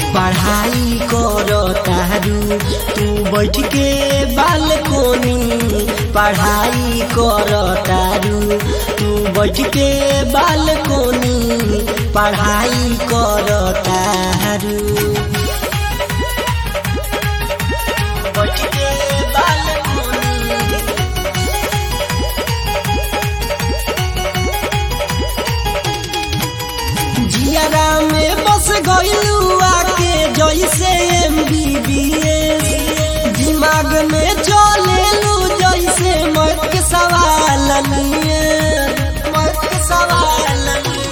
पढ़ाई कर तारू तू बैठ के बालकोनी पढ़ाई कर तारू तू बैठ के बालकोनी पढ़ाई कर तारू बैठ के बालकोनी जियारा में बस गइलू आके जैसे एम बी बी दिमाग में चलेलू जैसे मत के सवाल लिए मत के सवाल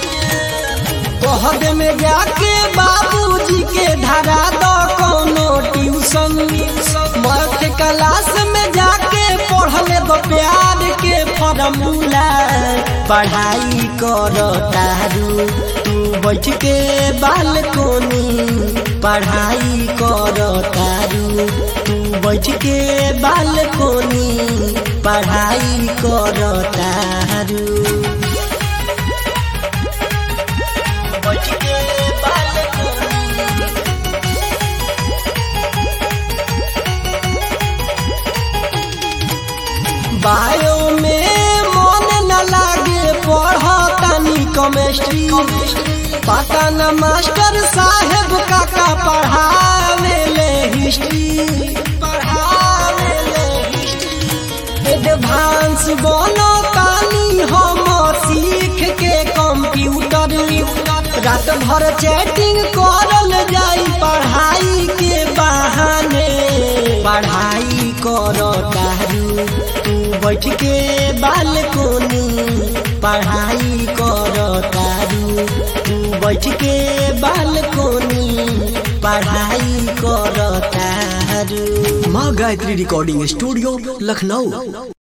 कहद में जाके बाबूजी के धरा दो कोनो ट्यूशन मत क्लास में जाके पढ़ले दो प्यार के फॉर्मूला पढ़ाई कर तारू तू बैठ के बालकोनी पढ़ाई कर तारू तू बैठ के बालकोनी पढ़ाई कर तारू बैठ के बालकोनी बायो में मन न लागे पढ़तानी केमिस्ट्री पता न मास्टर साहेब काका पढ़ावे ले हिस्ट्री पढ़ावे ले हिस्ट्री एडवांस बनो तानी हम सीख के कंप्यूटर रात भर चैटिंग करल जाई पढ़ाई के बहाने पढ़ाई कर तारू तू बैठ के बालकोनी पढ़ाई कर तारू तू बैठ के बालकोनी पढ़ाई कर तारू माँ गायत्री रिकॉर्डिंग स्टूडियो लखनऊ